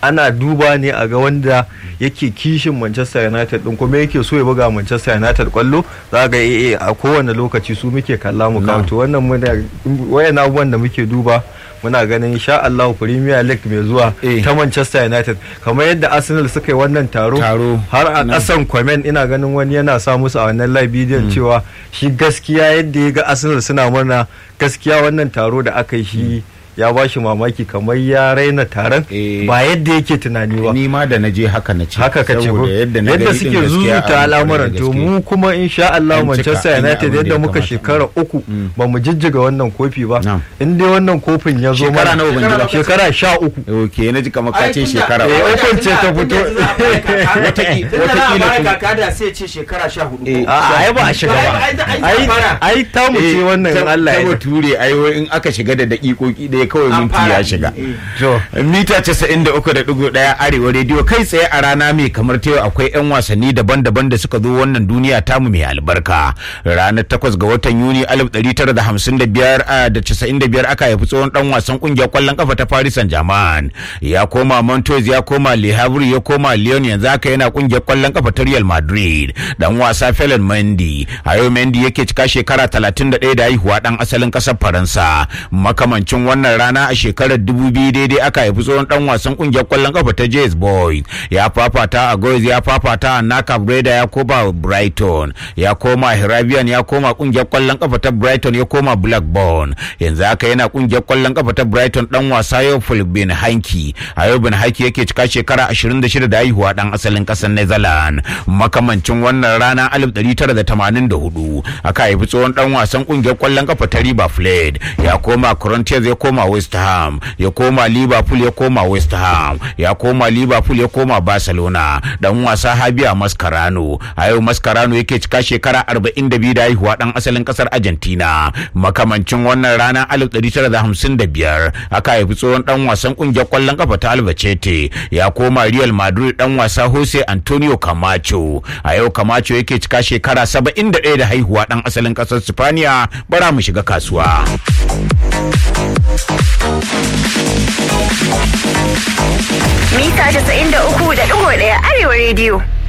ana duba ne a ga wanda yake kishin Manchester United din kuma yake so ya buga Manchester United kwallo za ga eh a kowane lokaci su muke kalla mu kawo to wannan muna wayan abubuwan da muke duba muna ganin insha Allah Premier League mai zuwa Eh. ta Manchester United kamar yadda Arsenal suka yi wannan taro Taro. har a Na. kasan comment ina ganin wani yana sa musu a wannan live bidiyon cewa shi gaskiya yadda ya ga Arsenal suna murna gaskiya wannan taro da aka yi shi ya ba shi mamaki kamar ya raina taron Eh. ba yadda yake tunani ba ni ma da na je haka na ce haka ka ce ko saboda yadda na yadda gani suke din gaskiya zuzuta a al'amuran to mu kuma insha Allah An cika, Manchester an yi United abin da yadda ya muka kamata. shekara uku ba mu jijjiga wannan kofi ba Na'am. in dai wannan kofin ya zo Shekara nawa ban ji ba? shekara sha uku ok na ji kamar ka ce shekara Eh, uku. ukun ce ta fito. Wataƙi- Watakila wataƙila kuma. kuma- kaka da sai ce shekara sha hudu. Eh, a ai ba a shiga ba Ai, ai, ai, ai fara. ai ta mu ce wannan in Allah ta ya bature ai wai in aka shiga da daƙiƙoƙi ɗaya kawai An minti fara. ya shiga Eh. to mita 93.1 arewa rediyo kai tsaye a rana mai kamar ta yau akwai 'yan wasanni daban-daban da suka zo wannan duniya tamu mai albarka ranar 8 ga watan yuni 1955 a da 95 aka haifi tsohon dan wasan kungiyar kwallon kafa ta paris saint germain ya koma montoz ya koma le havre ya koma lyon yanzu haka yana kungiyar kwallon kafa ta real madrid dan wasa felon mendy a yau mendy yake cika shekara 31 da haihuwa dan asalin kasar faransa makamancin wannan rana a shekarar 2000 daidai aka haifi tsohon dan wasan kungiyar kwallon kafa ta Jazz Boys ya fafata a Goys ya fafata a Naka Breda ya koma Brighton ya koma Hirabian ya koma kungiyar kwallon kafa ta Brighton ya koma Blackburn yanzu haka yana kungiyar kwallon kafa ta Brighton dan wasa yau bin Hanki a yau bin Hanki yake cika shekara 26 da haihuwa dan asalin kasar Netherlands makamancin wannan rana 1984 aka haifi tsohon dan wasan kungiyar kwallon kafa ta River Plate ya koma Corinthians ya koma West Ham ya koma Liverpool ya koma West Ham ya koma Liverpool ya koma Barcelona dan wasa Habia Mascherano a yau Mascherano yake cika shekara 42 da haihuwa dan asalin kasar Argentina makamancin wannan rana 1955 aka haifi tsohon dan wasan kungiyar kwallon kafa ta Albacete ya koma Real Madrid dan wasa Jose Antonio Camacho a yau Camacho yake cika shekara 71 da haihuwa dan asalin kasar Spaniya bara mu shiga kasuwa Mita 93.1 Arewa Radio.